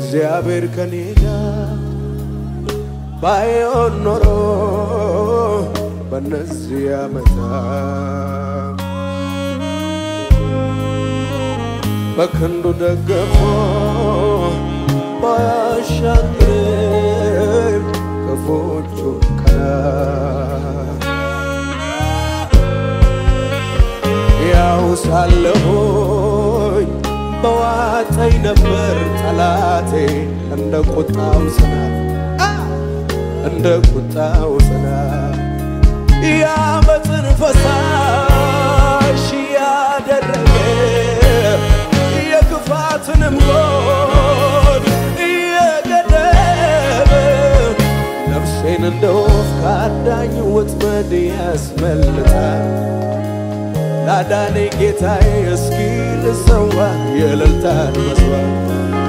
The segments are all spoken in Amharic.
እግዚአብሔር ከኔ ጋር ባይሆን ኖሮ በነዚህ ዓመታት በክንዱ ደግፎ ባያሻግር ክፉዎቹ ቀናት ያው ሳለሁኝ በዋጠኝ ነበር ጠላቴ እንደ ቁጣው ዝናብ እንደ ቁጣው ዝናብ የዓመፅን ፈሳሽ ያደረገ የክፋትንም ጎን እየገደበ ነፍሴን እንደ ወፍ ከአዳኝ ወጥመድ ያስመልጣል። ላዳነኝ ጌታዬ እስኪ ልሰዋ የእልልታን መስዋዕት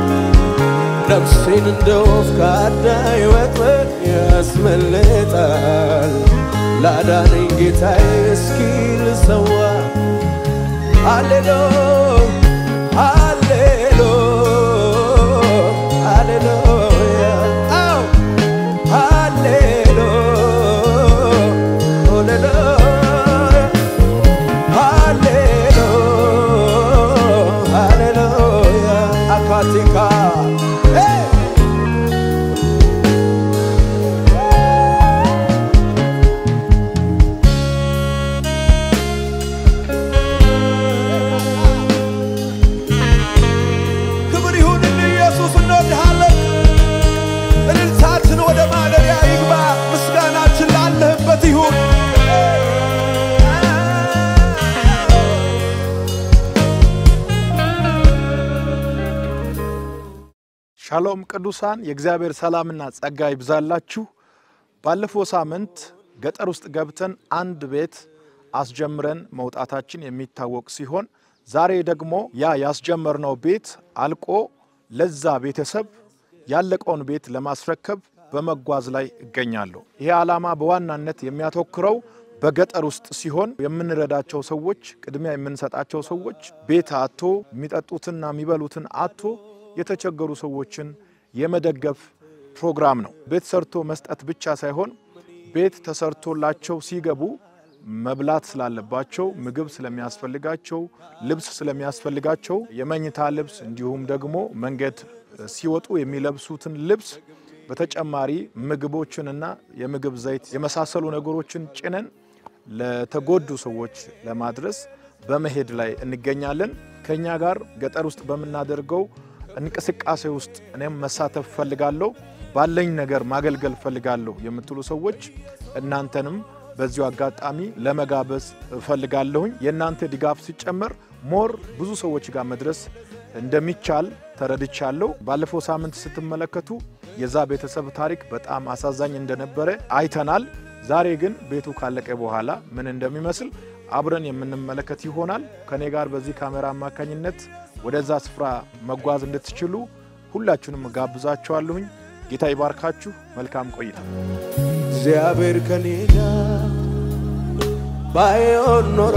ነፍሴን እንደ ወፍ ከአዳኝ ወጥመድ ያስመልጣል። ላዳነኝ ጌታዬ እስኪ ልሰዋ ሃሌሎ ሃሌሎ ሃሌሉያ አው ሃሌሎ ሃሌሉያ ሃሌሎ ሃሌሉያ አካቲካ ሄይ ክብር ይሁንልህ ኢየሱስ፣ እንወድሃለን። እልልታችን ወደ ማደሪያ ይግባ፣ ምስጋናችን ላለህበት ይሁን። ሻሎም ቅዱሳን፣ የእግዚአብሔር ሰላምና ጸጋ ይብዛላችሁ። ባለፈው ሳምንት ገጠር ውስጥ ገብተን አንድ ቤት አስጀምረን መውጣታችን የሚታወቅ ሲሆን ዛሬ ደግሞ ያ ያስጀመርነው ቤት አልቆ ለዛ ቤተሰብ ያለቀውን ቤት ለማስረከብ በመጓዝ ላይ እገኛለሁ። ይሄ ዓላማ በዋናነት የሚያተኩረው በገጠር ውስጥ ሲሆን የምንረዳቸው ሰዎች፣ ቅድሚያ የምንሰጣቸው ሰዎች ቤት አቶ የሚጠጡትና የሚበሉትን አቶ የተቸገሩ ሰዎችን የመደገፍ ፕሮግራም ነው። ቤት ሰርቶ መስጠት ብቻ ሳይሆን ቤት ተሰርቶላቸው ሲገቡ መብላት ስላለባቸው፣ ምግብ ስለሚያስፈልጋቸው፣ ልብስ ስለሚያስፈልጋቸው የመኝታ ልብስ እንዲሁም ደግሞ መንገድ ሲወጡ የሚለብሱትን ልብስ በተጨማሪ ምግቦችንና የምግብ ዘይት የመሳሰሉ ነገሮችን ጭነን ለተጎዱ ሰዎች ለማድረስ በመሄድ ላይ እንገኛለን። ከኛ ጋር ገጠር ውስጥ በምናደርገው እንቅስቃሴ ውስጥ እኔም መሳተፍ ፈልጋለሁ፣ ባለኝ ነገር ማገልገል ፈልጋለሁ የምትሉ ሰዎች እናንተንም በዚሁ አጋጣሚ ለመጋበዝ እፈልጋለሁኝ። የእናንተ ድጋፍ ሲጨመር ሞር ብዙ ሰዎች ጋር መድረስ እንደሚቻል ተረድቻለሁ። ባለፈው ሳምንት ስትመለከቱ የዛ ቤተሰብ ታሪክ በጣም አሳዛኝ እንደነበረ አይተናል። ዛሬ ግን ቤቱ ካለቀ በኋላ ምን እንደሚመስል አብረን የምንመለከት ይሆናል። ከኔ ጋር በዚህ ካሜራ አማካኝነት ወደዛ ስፍራ መጓዝ እንድትችሉ ሁላችሁንም ጋብዛችኋለሁኝ። ጌታ ይባርካችሁ። መልካም ቆይታ። እግዚአብሔር ከኔ ጋር ባይሆን ኖሮ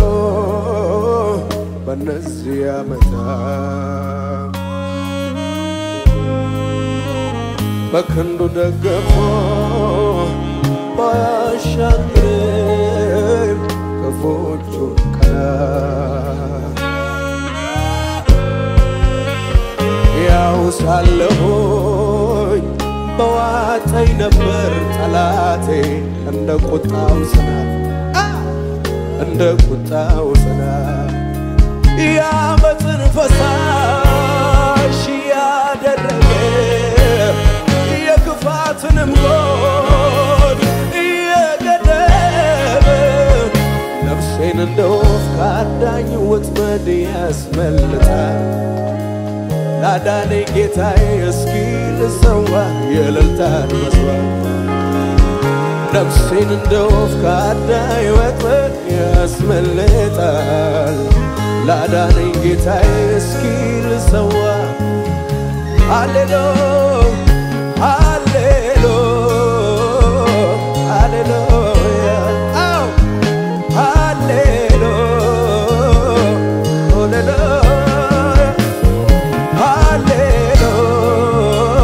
በነዚህ ዓመታት በክንዱ ደግፎ ባያሻግር ክፉዎቹ ቀናት ያው ሳለሁኝ በዋጠኝ ነበር ጠላቴ እንደ ቁጣው ዝናብ እንደ ቁጣው ዝናብ የዓመፅን ፈሳሽ ያደረገ የክፋትንም ጎን እየገደበ ነፍሴን እንደ ወፍ ከአዳኝ ወጥመድ ያስመልጣል። ላዳነኝ ጌታዬ እስኪ ልሰዋ የእልልታን መስዋዕት ነፍሴን እንደ ወፍ ከአዳኝ ወጥመድ ያስመልጣል። ላዳነኝ ጌታዬ እስኪ ልሰዋ ሃሌሎ ሃሌሎ ሃሌሉያ አው ሃሌሎ ሃሌሉያ ሃሌሉያ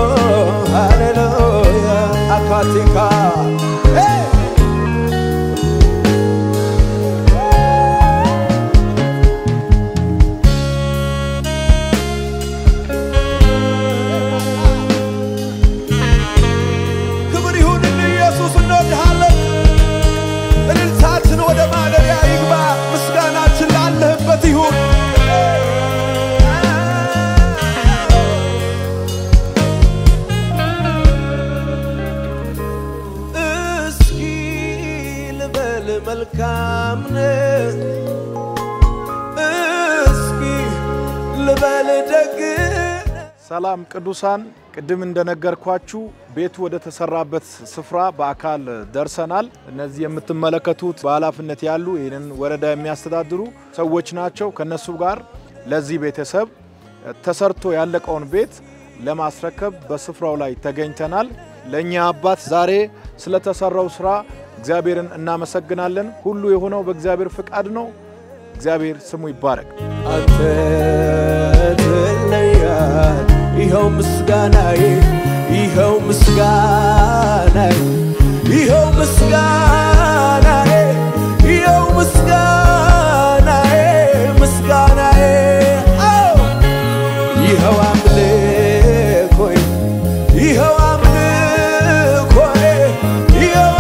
መልካም ነህ እስኪ ልበል ደግ ሰላም ቅዱሳን፣ ቅድም እንደነገርኳችሁ ቤቱ ወደ ተሰራበት ስፍራ በአካል ደርሰናል። እነዚህ የምትመለከቱት በኃላፊነት ያሉ ይህንን ወረዳ የሚያስተዳድሩ ሰዎች ናቸው። ከነሱ ጋር ለዚህ ቤተሰብ ተሰርቶ ያለቀውን ቤት ለማስረከብ በስፍራው ላይ ተገኝተናል። ለእኛ አባት ዛሬ ስለተሰራው ስራ እግዚአብሔርን እናመሰግናለን። ሁሉ የሆነው በእግዚአብሔር ፍቃድ ነው። እግዚአብሔር ስሙ ይባረክ። አንተ ትለያል። ይኸው ምስጋናዬ ይኸው ምስጋናዬ ይኸው ምስጋናዬ ይኸው ምስጋናዬ ምስጋናዬ አዎ ይኸው አምልኮዬ ይኸው አምልኮዬ ይኸው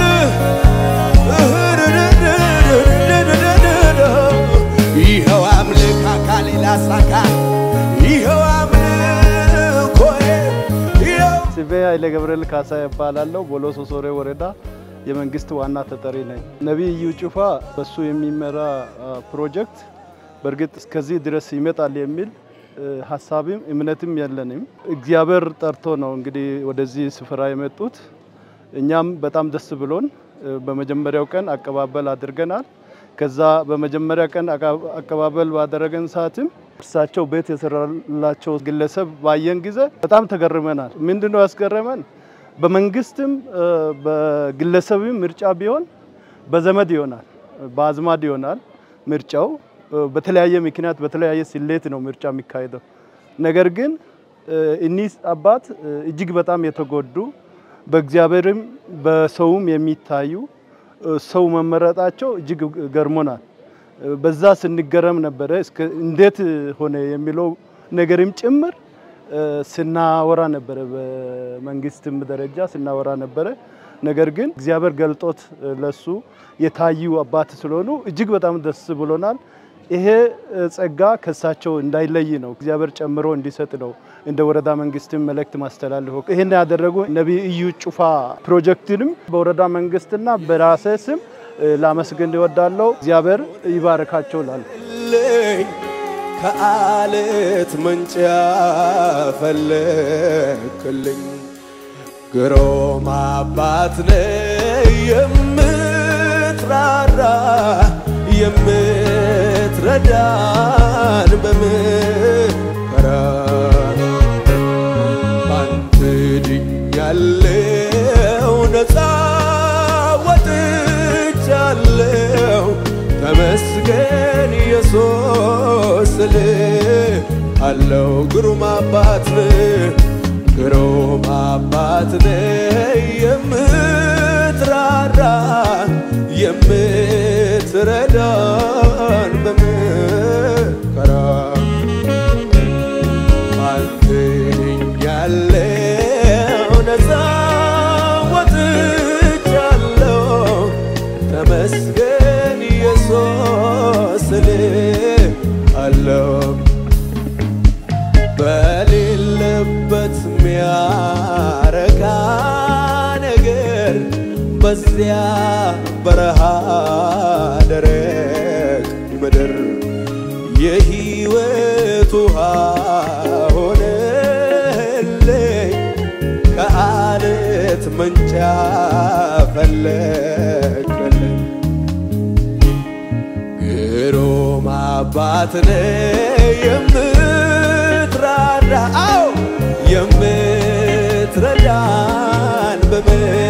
አምልኮ ይኸው አምልክ አካሌ ላሳካ ይኸው አምልኮዬ ይኸው ስሜ ኃይለ ገብርኤል ካሳ ይባላለሁ። ቦሎሶ ሶሬ ወረዳ የመንግስት ዋና ተጠሪ ነኝ። ነቢይ እዩ ጩፋ በሱ የሚመራ አ, ፕሮጀክት በእርግጥ እስከዚህ ድረስ ይመጣል የሚል እ, ሀሳብም እምነትም የለንም። እግዚአብሔር ጠርቶ ነው እንግዲህ ወደዚህ ስፍራ የመጡት። እኛም በጣም ደስ ብሎን እ, በመጀመሪያው ቀን አቀባበል አድርገናል። ከዛ በመጀመሪያ ቀን አቃ- አቀባበል ባደረገን ሰዓትም እርሳቸው ቤት የሰራላቸው ግለሰብ ባየን ጊዜ በጣም ተገርመናል። ምንድነው ያስገረመን? በመንግስትም እ፣ በግለሰብም ምርጫ ቢሆን በዘመድ ይሆናል፣ በአዝማድ ይሆናል ምርጫው እ፣ በተለያየ ምክንያት በተለያየ ስሌት ነው ምርጫ የሚካሄደው። ነገር ግን እ፣ እኒህ አባት እ፣ እጅግ በጣም የተጎዱ በእግዚአብሔርም በሰውም የሚታዩ እ፣ ሰው መመረጣቸው እጅግ ገርሞናል። እ፣ በዛ ስንገረም ነበረ። እስከ እንዴት ሆነ የሚለው ነገርም ጭምር እ፣ ስናወራ ነበረ። በመንግስትም ደረጃ ስናወራ ነበረ። ነገር ግን እግዚአብሔር ገልጦት እ፣ ለሱ የታዩ አባት ስለሆኑ እጅግ በጣም ደስ ብሎናል። ይሄ እ፣ ጸጋ ከሳቸው እንዳይለይ ነው እግዚአብሔር ጨምሮ እንዲሰጥ ነው እንደ ወረዳ መንግስትም መልእክት ማስተላልፈው። ይህን ያደረጉ ነቢይ እዩ ጩፋ ፕሮጀክትንም በወረዳ መንግስትና በራሴ ስም እ፣ ላመስግን እወዳለሁ። እግዚአብሔር ይባርካቸው ላሉ ልኝ ከአለት መንጫ ፈለክልኝ ግሩም አባት ነህ የምትራራ የምትረዳን በምከራ ባንተ ድኛለው ነፃ ወጥቻለው ተመስገን ኢየሱስ ስልህ አለው ግሩም አባት ነህ ግሩም አባት ነህ የምትራራ የምትረዳን በመከራ አንተ ድኛለው ነፃ ወጥቻለው ተመስገን ኢየሱስ ስልህ አለው በሌለበት ሚያረካ ነገር በዚያ በረሃ ደረቅ ምድር የሕይወት ውሃ ሆነልኝ ከአለት መንጫ ፈለቅልኝ ግሩም አባት ነህ የምትራራ አዎ የምትረዳን በምክር